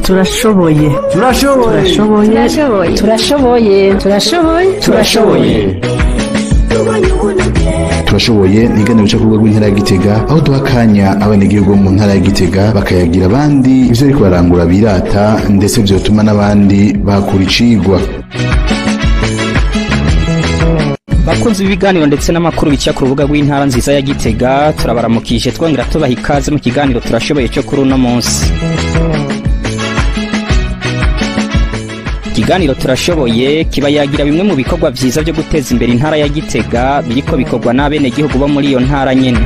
turashoboye turashoboye turashoboye turashoboye turashoboye turashoboye turashoboye ni iganiro rica ku rwego rw'intara ya gitega aho duha akanya abenegihugu bo mu ntara ya gitega bakayagira abandi ivyo ariko barangura birata ndetse vyotuma n'abandi bahakura icigwa bakunzi b'ibiganiro ndetse n'amakuru bica ku rubuga rw'intara nziza ya gitega turabaramukije twongera tubaha ikaze mu kiganiro turashoboye cyo kuri uno munsi ikiganiro turashoboye kiba yagira bimwe mu bikorwa vyiza byo guteza imbere intara ya gitega biriko bikorwa n'abenegihugu bo muri iyo ntara nyene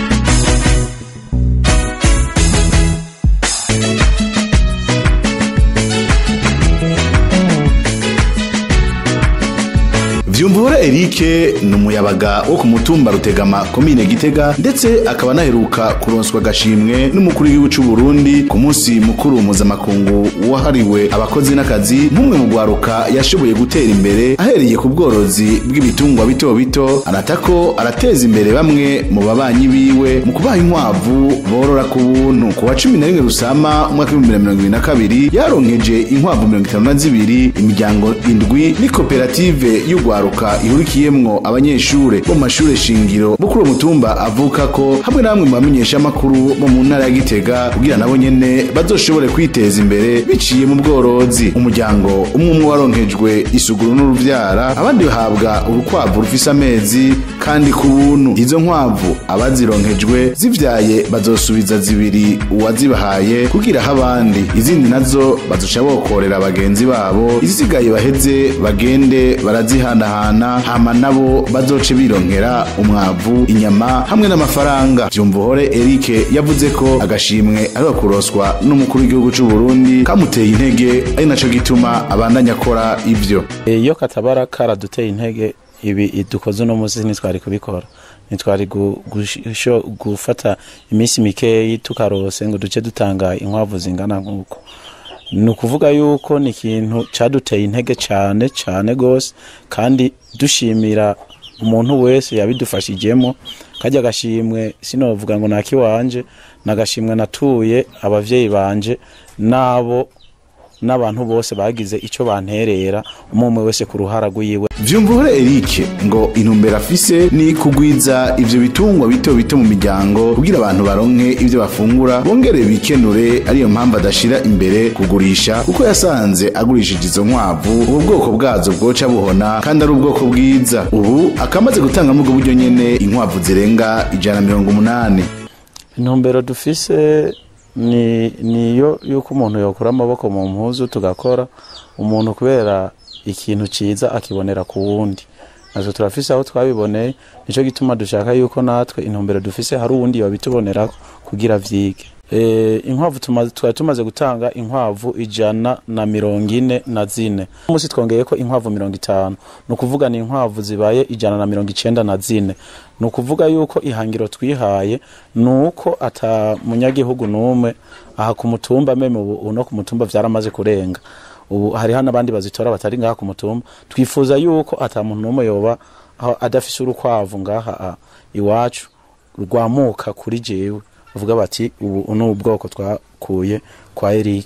vyumvura erike ni umuyabaga wo ku mutumba rutegama komine gitega ndetse akaba anaheruka kuronswa agashimwe n'umukuru w'igihugu c'u burundi ku munsi mukuru mpuzamakungu wahariwe abakozi n'akazi nk'umwe mu rwaruka yashoboye gutera imbere ahereye ku bworozi bw'ibitungwa bito bito anatako arateza imbere bamwe mu babanyi biwe mu kubaha inkwavu borora ku buntu ku wa cumi na rimwe rusama umwaka w'ibihumbi bibiri na mirongo ibiri na kabiri yaronkeje inkwavu mirongo itanu na zibiri imiryango indwi n'ikoperative y'urwaruka ihurikiyemwo abanyeshure bo mu mashure shingiro bo kuri uwo mutumba avuka ko hamwe na bamwe mu bamenyeshamakuru bo mu ntara ya gitega kugira nabo nyene bazoshobore kwiteza imbere biciye mu bworozi umuryango umwe umwe waronkejwe isuguru n'uruvyara abandi bahabwa urukwavu rufise amezi kandi ku buntu izo nkwavu abazironkejwe zivyaye bazosubiza zibiri uwazibahaye kugira aho abandi izindi nazo bazoca bokorera bagenzi babo izisigaye baheze bagende barazihanahana hama nabo bazoce bironkera umwavu inyama hamwe n'amafaranga vyumvuhore Eric yavuze ko agashimwe ariho kuroswa n'umukuru w'igihugu c'u Burundi kamuteye intege ari naco gituma abandanya akora ivyo iyo katabara karaduteye intege ibi dukoze uno munsi ntitwari kubikora ntitwari gu- gusho- gufata iminsi mikeyi tukarose ngo duce dutanga inkwavu zingana nk'uko ni ukuvuga yuko ni ikintu caduteye intege cane cane gose kandi dushimira umuntu wese yabidufashijemo kajya agashimwe sinovuga ngo nakiwanje nagashimwe natuye abavyeyi banje nabo n'abantu bose bagize ico banterera umwe umwe wese ku ruhara rwiwe vyumvuhore Eric ngo intumbero afise ni kugwiza ivyo bitungwa bito bito mu miryango kugira abantu baronke ivyo bafungura bongere bikenure ariyo mpamvu adashira imbere kugurisha kuko yasanze agurishije izo nkwavu ubu bwoko bwazo bwoca buhona kandi ari ubwoko bwiza ubu akamaze gutanga muri ubwo buryo nyene inkwavu zirenga ijana na mirongo umunani intumbero dufise ni niyo yuko umuntu yokura amaboko mu mpuzu tugakora umuntu kubera ikintu ciza akibonera ku wundi natwe turafise aho twabiboneye nico gituma dushaka yuko natwe intumbero dufise hari uwundi yobitubonerako kugira vyige e, inkwavu tuma- twari tumaze gutanga inkwavu ijana na mirongo ine na zine umunsi twongeyeko inkwavu mirongo itanu ni ukuvuga ni inkwavu zibaye ijana na mirongo icenda na zine ni ukuvuga yuko ihangiro twihaye ni uko ata munyagihugu n'umwe aha ku mutumba meme ubu no ku mutumba vyaramaze kurenga ubu hariho n'abandi bazitora batari ngaha ku mutumba twifuza yuko ata muntu n'umwe yoba aho adafise urukwavu ngaha ah, iwacu rwamuka kuri jewe bavuga bati ubu ni ubwoko twakuye kwa Eric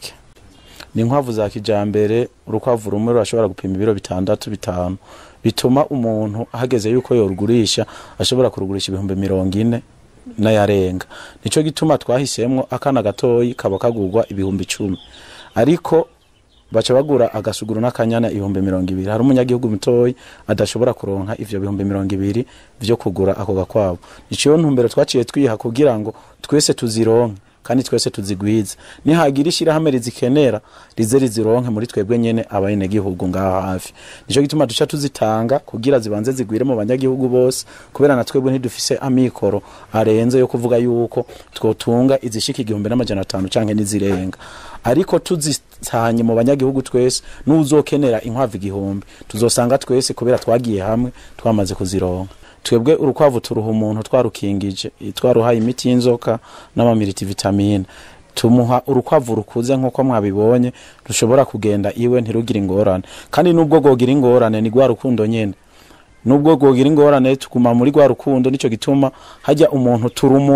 ni inkwavu za kijambere urukwavu rumwe rurashobora gupima ibiro bitandatu bitanu bituma umuntu hageze yuko yorugurisha ashobora kurugurisha ibihumbi mirongo ine n'ayarenga nico gituma twahisemwo akana gatoyi kaba kagurwa ibihumbi icumi ariko baca bagura agasuguru n'akanyana ibihumbi mirongo ibiri hari umunyagihugu mutoyi adashobora kuronka ivyo bihumbi mirongo ibiri vyo kugura ako gakwabo nico ntumbero twaciye twiha kugira ngo twese tuzironke kandi twese tuzigwize nihagira ishirahamwe rizikenera rize rizironke muri twebwe nyene abenegihugu ngaha hafi nico gituma duca tuzitanga kugira zibanze zigwire mu banyagihugu bose kubera na twebwe ntidufise amikoro arenze yo kuvuga yuko twotunga izishika igihumbi n'amajana atanu canke n'izirenga ariko tuzitanye mu banyagihugu twese n'uzokenera inkwavu igihumbi tuzosanga twese kubera twagiye hamwe twamaze kuzironka twebwe urukwavu turuha umuntu twarukingije twaruhaye imiti y'inzoka n'amamiriti vitamine tumuha urukwavu rukuze nk'uko mwabibonye rushobora kugenda iwe ntirugire ingorane kandi n'ubwo rwogira ingorane ni rwa rukundo nyene nubwo rwogira ingorane tuguma muri rwa rukundo nico gituma hajya umuntu turumuha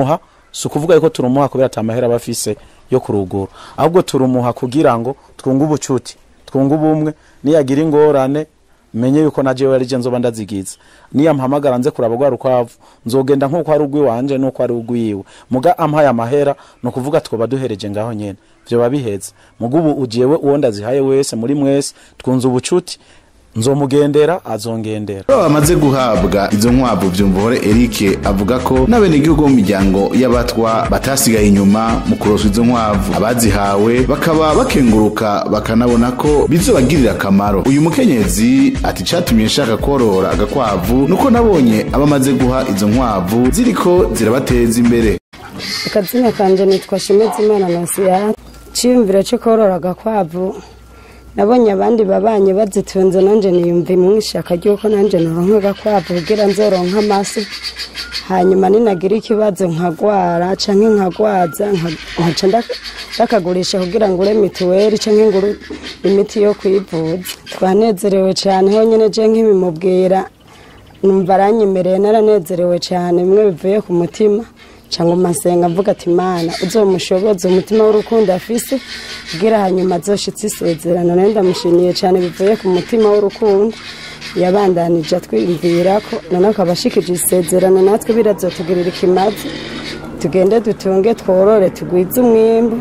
si ukuvuga yuko turumuha kubera ata mahera aba afise yo kurugura ahubwo turumuha kugira ngo twunge ubucuti twunge ubumwe niyagira ingorane menye yuko na jewe arije nzoba ndazigiza niya mpamagara nze kuraba rwa rukwavu nzogenda nk'uko ari ugwiwanje n'uko ari ugwiwe muga ampaye amahera ni ukuvuga twoba duhereje ngaho nyene vyoba biheze muga ubu ujewe uwo ndazihaye wese muri mwese twunze ubucuti nzomugendera azongendera Abo bamaze guhabwa izo nkwavu vyumvuhore Eric avuga ko n'abenegihugu bo mu miryango y'abatwa batasigaye inyuma mu kuroswa izo nkwavu abazihawe bakaba bakenguruka bakanabona ko bizobagirira akamaro uyu mukenyezi ati catumye nshaka korora agakwavu nuko nabonye abamaze guha izo nkwavu ziriko zirabateza imbere akazina kanje nitwa Shimezimana Nosiya ciyumviro cyo korora agakwavu nabonye abandi babanye bazitunze nanje niyumva imwishaka ryuko nanje noronka agakwavu kugira nzoronka amase hanyuma ninagira ikibazo nkagwara canke nkagwaza nka- nkaca nda- ndakagurisha kugira ngure mituweli canke ngure imiti yo kwivuza twanezerewe cane honyene je nk'ibimubwira numva aranyemereye naranezerewe cyane bimwe bivuye ku mutima cyangwa masenga mvuga ati mana uzomushoboze umutima w'urukundo afise kugira hanyuma azoshitse isezerano nayo ndamushimiye cyane bivuye ku mutima w'urukundo yabandanije atwiyumvira ko none akaba ashikije isezerano natwe birazotugirira ikimazi tugende dutunge tworore tugwize umwimbu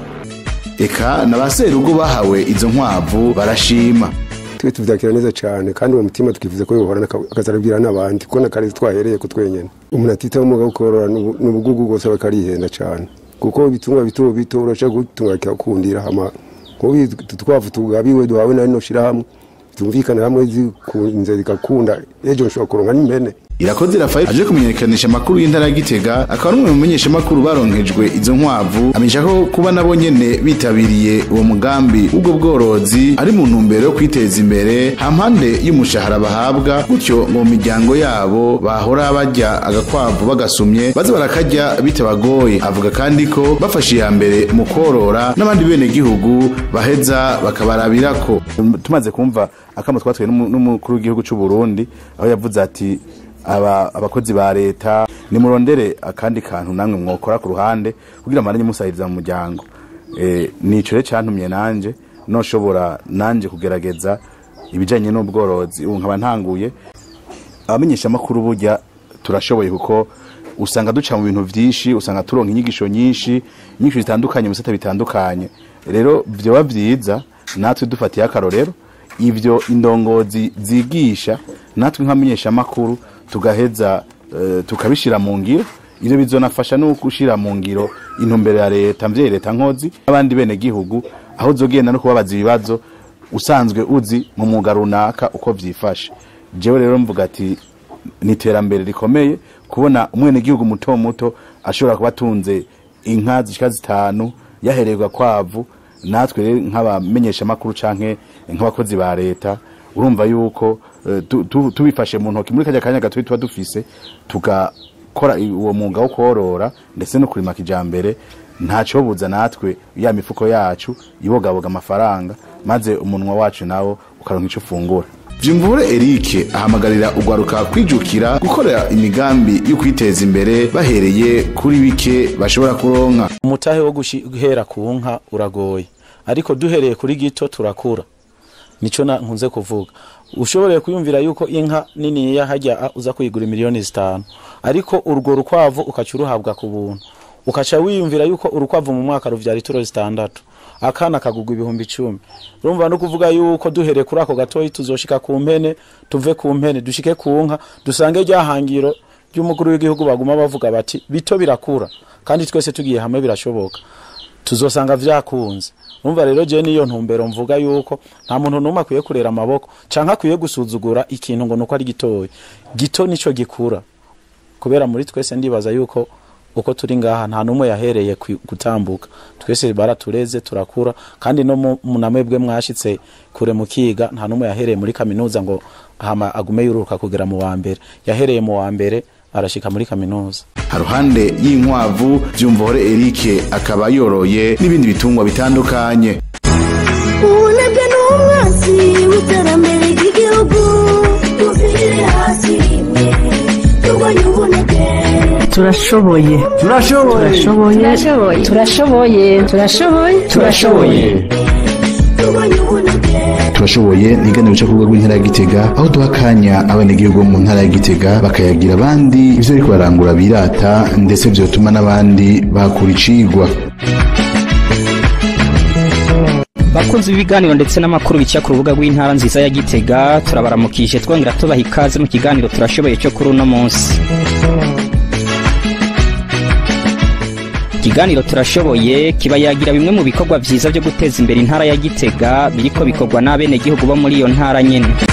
eka na ba serugo bahawe izo nkwavu barashima twe tuvyakira neza cyane kandi uwo mutima tukifuza ko yohorana akazarabwira n'abandi kuko nakare twahereye ku twenyene umuntu atitaho umwuga wo korora n'ubu- n'ubugugu bwose aba akarihenda cyane kuko ibitungwa bito bito urashaka gutunga kikakundira hama nk'ubu tutwavu tugabiwe duhawe na rino shirahamwe tumvikana hamwe zikunze zigakunda ejo nshobora kuronka n'impene irakoze rafael aje kumenyekanisha amakuru y'intara ya gitega akaba n'umwe mu menyeshamakuru baronkejwe izo nkwavu amenyesha ko kuba nabo nyene bitabiriye uwo mugambi w'ubwo bworozi ari mu ntumbero yo kwiteza imbere hampande y'umushahara bahabwa gutyo ngo mu miryango yabo bahora barya agakwavu bagasumye baze barakarya bitabagoye avuga kandi ko bafashe iya mbere mu korora n'abandi bene gihugu baheza bakabarabirako tumaze kumva akamo twatwaye n'umu- n'umukuru w'igihugu cy'u Burundi aho yavuze ati aba abakozi ba leta nimurondere akandi kantu namwe mwokora ku ruhande kugira maranye musahiriza mu muryango eh nico rero cantumye nanje noshobora nanje kugerageza ibijanye n'ubworozi ubu nkaba ntanguye abamenyesha makuru burya turashoboye kuko usanga duca mu bintu vyinshi usanga turonka inyigisho nyinshi inyigisho zitandukanye mu bisata bitandukanye rero vyoba vyiza natwe dufatiye akarorero ivyo indongozi zigisha natwe nkamenyesha makuru tugaheza uh, tukabishira mu ngiro ivyo bizonafasha no gushira mu ngiro intumbero ya leta mvye leta nkozi abandi bene gihugu aho zogenda no kubabaza ibibazo usanzwe uzi mu mwuga runaka uko vyifashe jewe rero mvuga ati ni iterambere rikomeye kubona umwenegihugu muto muto ashobora kuba atunze inka zishika zitanu yahererwa kwavu natwe rero nk'abamenyesha makuru canke nk'abakozi ba leta urumva yuko eh, tu- tu- tubifashe mu ntoki muri kajya kanya gatoyi tuba dufise tugakora i- uwo mwuga wo korora ndetse no kurima kijambere ntaco buza natwe ya mifuko yacu ibogaboga amafaranga maze umunwa wacu nawo ukaronka ico ufungura Vyumvure Eric ahamagarira ugwaruka kwijukira gukorera imigambi yo kwiteza imbere bahereye kuri bike bashobora kuronka umutahe wo guhera ku nka uragoye ariko duhereye kuri gito turakura nico na nkunze kuvuga ushoboreye kuyumvira yuko inka niniya hajya a- uza kuyigura miliyoni zitanu ariko urwo rukwavu ukaca uruhabwa ku buntu ukaca wiyumvira yuko urukwavu mu mwaka ruvyara ituro zitandatu akana kagugwa ibihumbi icumi urumva no kuvuga yuko duhereye kuri ako gatoyi tuzoshika ku mpene tuve ku mpene dushike ku nka dusange rya hangiro ry'umukuru w'igihugu baguma bavuga bati bito birakura kandi twese tugiye hamwe birashoboka tuzosanga vyakunze umva rero je niyo ntumbero mvuga yuko nta muntu numwe akwiye kurera amaboko canke akwiye gusuzugura ikintu ngo nuko ari gitoya gito nico gikura kubera muri twese ndibaza yuko uko turi ngaha nta numwe yahereye kwi- gutambuka twese baratureze turakura kandi no mu- mu namwebwe mwashitse kure mukiga nta numwe yahereye muri kaminuza ngo hama agume yururuka kugera mu wa mbere yahereye mu wa mbere arashika muri kaminuza haruhande y'inkwavu Vyumvure Eric akaba yoroye n'ibindi bitungwa bitandukanye ubunebwe ni umwanzi w'iterambere ry'igihugu tuvirire hasi rimwe turwanye ubunebwe turashoboye turashoboye turashoboye turashoboye turashoboye turashoboye turashoboye ni iganiro cyo kuvuga rw'intara ya gitega aho duha akanya abenegihugu bo mu ntara ya gitega bakayagira abandi ivyo ariko barangura birata ndetse vyotuma n'abandi bahakura icigwa bakunzi b'ibiganiro ndetse n'amakuru bica ku rubuga rw'intara nziza ya gitega turabaramukije twongera tubaha ikaze mu kiganiro turashoboye cyo kuri uno munsi ikiganiro turashoboye kiba yagira bimwe mu bikorwa vyiza byo guteza imbere intara ya gitega biriko bikorwa n'abenegihugu bo muri iyo ntara nyene